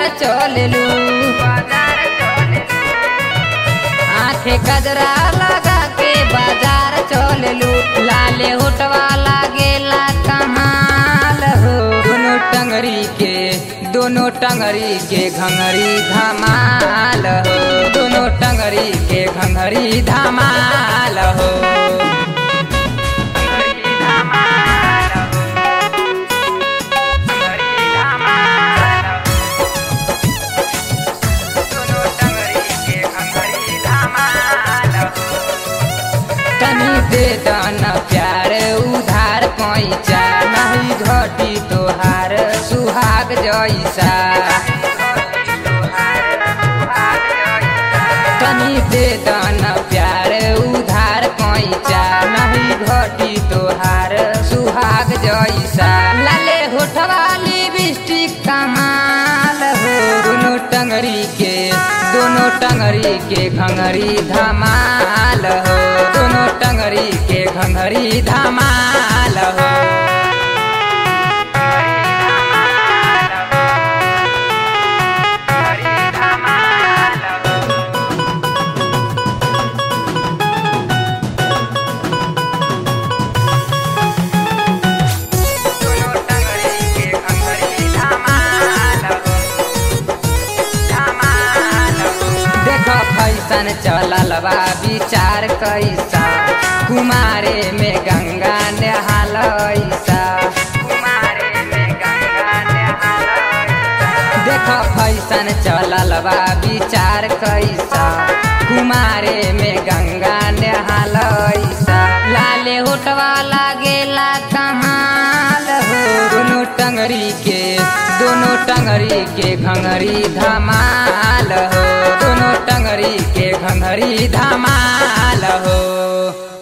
चललू आंखें कजरा लगा के बाजार चललू लाले होटवा लागेला कमाल हो दोनों टंगरी के दोनों टंगरी के घंगरी धमाल हो दोनों टंगरी के घंगरी धमाल हो तनी दे दन प्यार उधार पैसा नहीं घटी तोहार सुहाग जैसा तनी दे दन प्यार उधार पैसा नहीं घटी तोहार सुहाग जैसा लाले होठवा लिपस्टिक कमाल हो दोनों टंगरी के दोनों टंगरी के घंगरी धमाल हो दोनों टंगरी के घंगरी धमाल हो देख फैसन चलल बा विचार कैसा कुमारे में गंगा नहालैसा देख फैसन चलल बा विचार कैसा कुमारे में गंगा नहालैसा लाले होटवा लागेला कमाल हो दोनों टंगरी के दोनों टंगरी के घंगरी धमाल हो दोनों टंगरी के घंगरी धमाल हो